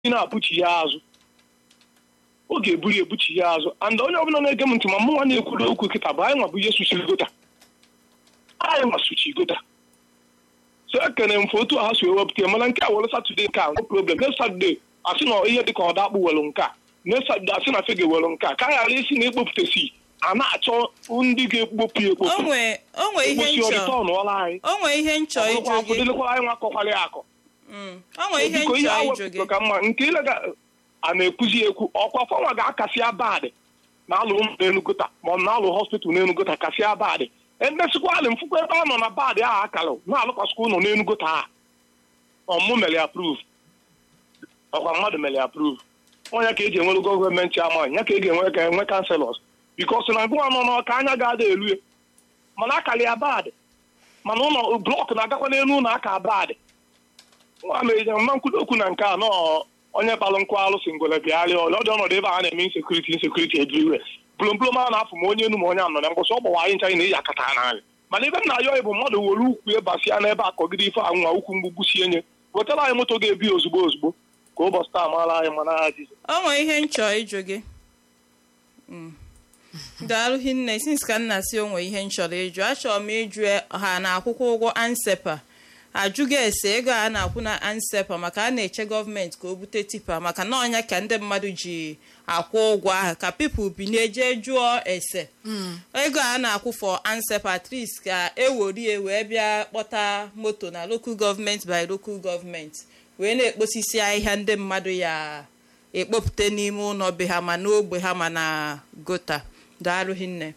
ị na-abụchi ya azụ ọ ga-eburu ebuchi ya azụ and onye ọbụla na-ege m ntị ma mụ nwa na-ekwuru okwu kịta bụ anyị nwa bụ ihe suchiri gota anyị nwa suchi gota so ekene m otu ha si ewepụta ya mana nke a were satọde nke a no problem next satọde asị na ihe dịka ọda akpụ were nke a next satọde asị na fege were nke a ka a ghara isi na ekpopụtasi a na-achọ ndị ga-ekpopụ ya ekpopụ onwe onwe ihe ụbọchị nchọ ọdịtọ nụọla anyị onwe ihe nchọ ịjụ gị dịlekwara anyị nwa akọkwara ya akọ Mm, onwe ihe biko ihe nchọ a ịjụ gị wepụtara ka mma nke ilega a na-ekwuzi ekwu ọkwa fọnwa ga-akasị abadị na alụ ụmụ n'enugota ma ọ bụ na alụ hospital n'enugota kasị abadị emesịkwa alị mfụkwa ebe a nọ na badị ahụ akara na-alụkwasịkwa ụlọ n'enugota a ọmụ mere ya proof ọkwa mmadụ mere ya proof onye ka eji enwere gọọmenti amaghị ya ka e ga-enwe ka enwe kanselọs bikos na ngwa nọ n'ọka anya ga-ada elu ya mana akara ya badị mana ụlọ blọk na-agakwa n'elu ụlọ aka badị nwa meje mma nkwudo okwu na nke a nọọ onye kpalụ nkụ alụsị ngwele bịarịa ọlị ọdị ọnọdụ ebe a na-eme insekuriti insekuriti everywhere blomblom a na-afụ ma onye enu ma onye anọ na ngwụsị ọ gbawa anyị ncha anyị na-eyi akata n'anya mana ebe m na-ayọ ịbụ mmadụ were ukwu ịbasịa n'ebe akọgide ife anwa ukwu mgbugbu sie nye wetara anyị moto ga-ebi ozugbo ozugbo ka ụbọchị taa maara anyị mana ha jizi onwe ihe nchọ ịjụ gị Mm. daalụ hinne since ka nna si onwe ihe nchọrọ ịjụ achọrọ m ịjụ ha na akwụkwọ ụgwọ ansepa ajụghị ese ego a na-akwụ na ansepa maka a na-eche gọọmenti ka o bute tipa maka na ọnya ka ndị mmadụ ji akwụ ụgwọ ahụ ka pipụl binye jee jụọ ese ego a na-akwụ for ansepa at least ka eworie wee bịa kpọta moto na local gọọmenti by local gọọmenti wee na-ekposisi ahịhịa ndị mmadụ ya ekpopụta n'ime ụlọ be ha ma n'ogbe ha ma na gota daalụ hinne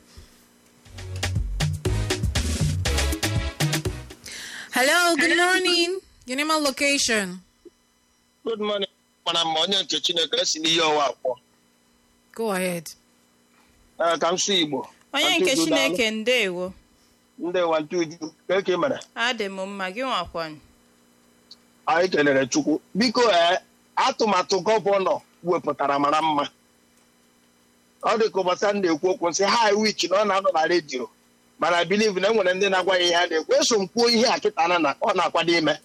Hello, good morning. Your name and location. good morning mana mma onye nke chineke si n'ihe ọwa akpọ Go ahead. Ee, ka m sụ igbo onye nke chineke ndewo ndị nwanta uju ka eke mere adị m mma gị nwakwanụ anyị kelere chukwu biko ee atụmatụ gọvanọ wepụtara mara mma ọ dị ka ụbọchị a na-ekwu okwu nsị ha wich na ọ na-anọ na redio mana biliv na enwere ndị na-agwa ya ihe a na-ekwu eso m kwuo ihe a kịta na na- ọ na-akwado ime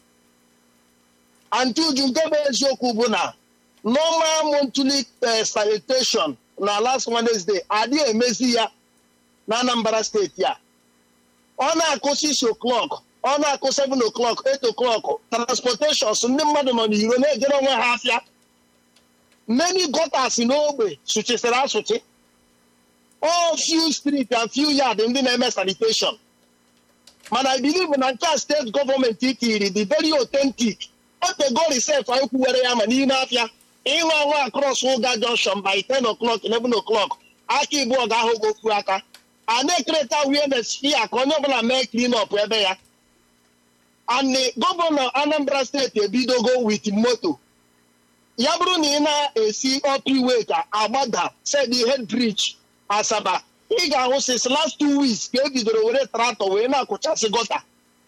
antị uju nke bụ eziokwu bụ na normal monthly eh, sanitation na last Wednesday adịghị emezi ya na Anambra steeti a ọ na-akụ 6 o'clock ọ na-akụ 7 o'clock 8 o'clock transportations ndị mmadụ nọ n'iro na-ejere onwe ha afịa many gutters n'ogbe sụchisịrị asụchi all few street and few yard ndị na-eme sanitation mana I believe na nke a steeti gọọmenti tiri dị very authentic otego reset anyị kwuwere ya ma n'ime afịa ịhụ ahụ across ụga junction by 10 o'clock 11 o'clock aka ibu ga-ahụ gị okwu aka a na-ekerịta awareness fia ka onye ọbụla mee clean up ebe ya and gọvanọ anambra steeti ebidogo with moto ya bụrụ na ị na-esi opiwe ka agbada sed head bridge asaba ị ga-ahụ since last two weeks ka e bidoro were traktọ wee na-akụchasị gọta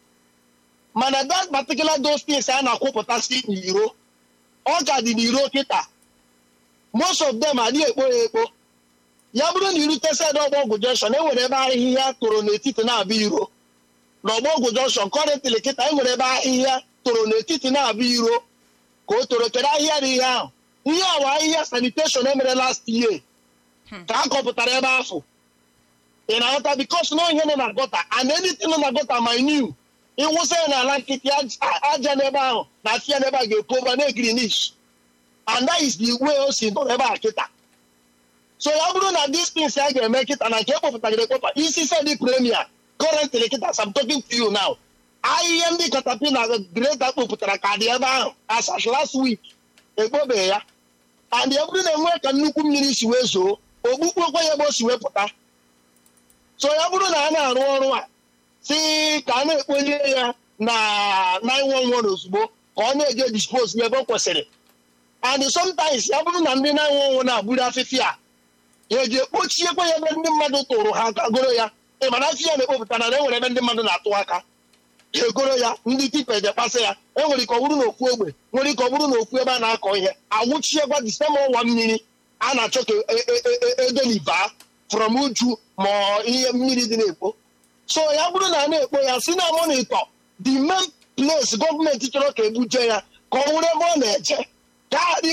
mana that particular those things a na-akwụpụtasị n'iro ọ ka dị n'iro kịta most of them adịghị ekpo ya ekpo ya bụrụ na irute sed ọgbọgwụ junction enwere ebe ahịhịa toro n'etiti na-abịa iro n'ọgbọgwụ junction kọrịntịlị kịta enwere ebe ahịhịa toro n'etiti na-abịa iro ka o toro kedu ahịhịa dị ihe ahụ ihe ọwa ahịhịa sanitation emere last year ka a kọpụtara ebe ahụ ị na-aghọta bikos na ihe nọ na gọta and anything nọ na gọta my new ịwụsa ya n'ala nkịtị aja- aja n'ebe ahụ na afịa n'ebe a ga-epu over na-egrinish and that is the way o si nọ ebe a kịta so ya bụrụ na these things a ga-eme kịta na nke ekpọpụtagịrị ekpọpa isi sedi premier currently kịta as I'm talking to you now ahịhịa ndị katapila greta kpopụtara ka dị ebe ahụ as at last week ekpobeghị ya and ya bụrụ na enwee ka nnukwu mmiri si wee zoo ogbukpokwe ya ebe o si wee pụta so ya bụrụ na a na-arụ ọrụ a si ka a na-ekponye ya na 911 ozugbo ka ọ na-eje dispose ya ebe o kwesịrị and sometimes ya bụrụ na ndị 911 na-agburu afịfịa a ya eji ekpochiekwa ya ebe ndị mmadụ tụrụ ha aka goro ya ị mana afịa na-ekpopụta na enwere ebe ndị mmadụ na-atụ aka egoro ya ndị tipa ejekpasị ya enwere ike ọ bụrụ na ofu ogbe nwere ike ọ bụrụ na ofu ebe a na-akọ ihe awụchiekwa disema ọwa mmiri a na-achọ ka e- e- e- e- edolibaa from uju ma ọ ihe mmiri dị na-ekpo so ya bụrụ na a na-ekpo ya si na monitọ the main place gọọmenti chọrọ ka ebuje ya ka ọ wụrụ ebe ọ na-eje ka